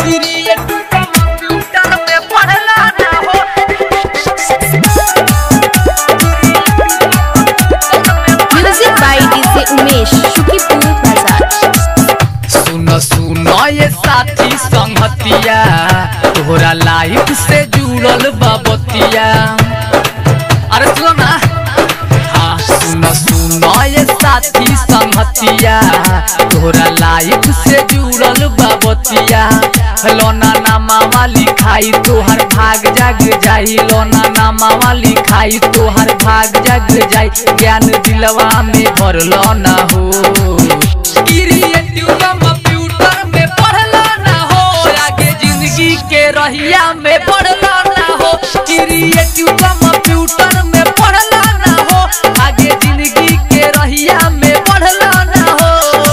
Creative computer में पढ़ला ना हो Music by DJ Umesh, Shukipur Bazaar. सुन सुन ये साथी संगतिया तोहरा लाइफ से जुड़ल बाबतिया अरे सुनो ना हाँ सुन सुन ये साथी संगतिया तोहरा लाइफ से जुड़ल बाबतिया लोना नामा लिखाई तोहर भाग जग जाई लोना नामा लिखाई तोहर भाग जग जाई ज्ञान दिलवा में भरलो ना हो क्रिएटिव कंप्यूटर में पढ़ला ना हो आगे जिंदगी के रहिया में पढ़ला ना हो क्रिएटिव कंप्यूटर में पढ़ला ना हो आगे जिंदगी के रहिया में पढ़ला ना हो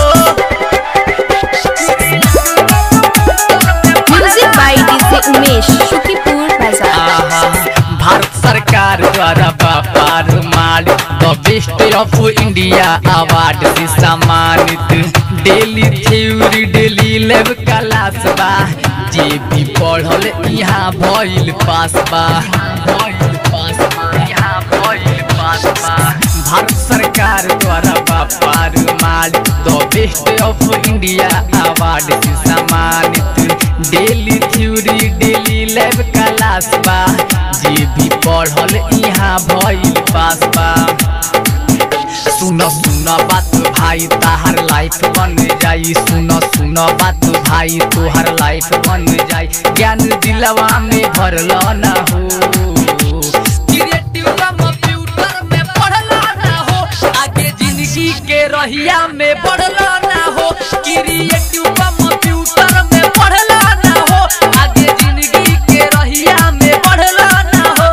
Music by DJ Umesh, Shukipur Bazaar. आहा, भारत सरकार द्वारा व्यापार मालिक the best of India award से सम्मानित daily theory daily lab class बा जे भी पढ़ल यहाँ भइल पास बा भइल पास बा यहाँ भइल पास बा भारत सरकार द्वारा व्यापार मालिक the best of India award से सम्मानित daily theory daily lab class बा जे भी पढ़ल यहाँ भइल पास बा सुन सुन बात भाई ताहर लाइफ बन जाई सुन सुन बात भाई तोहर लाइफ बन जाई ज्ञान दिलवा में भरल ना हो क्रिएटिव कंप्यूटर में पढ़ला ना हो आगे जिंदगी के रहिया में बढ़ला ना हो क्रिएटिव कंप्यूटर में पढ़ला ना हो आगे जिंदगी के रहिया में बढ़ला ना हो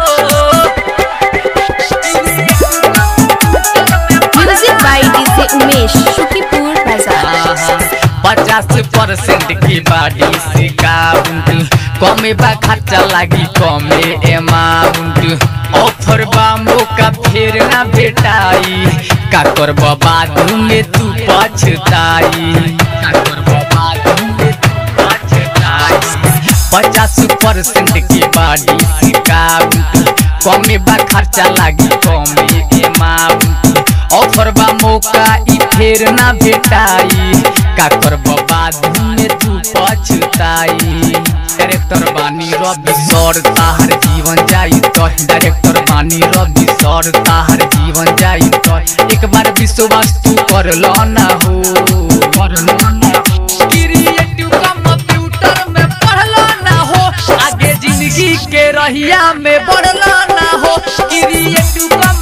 Music by DJ Umesh, Shukipur Bazaar. पचास परसेंट की बाडी से काउंट कमे बा खर्चा लागी कमे अमाउंट ऑफर बा मौका फेर ना भेटाई का करब बादू में तू पछताई का करब बादू में तू पछताई पचास परसेंट की बाडी से काउंट कमे बा खर्चा लागी कमे अमाउंट ऑफर बा मौका ई फेर ना भेटाई का करब बाद में तू पछताई डायरेक्टर बानी रवि सर ताहर जीवन जाई तो डायरेक्टर बानी रवि सर ताहर जीवन जाई तो एक बार विश्वास तू कर लो ना हो कर लो ना हो क्रिएटिव कंप्यूटर में पढ़ला ना हो आगे जिंदगी के रहिया में बढ़ला ना हो क्रिएटिव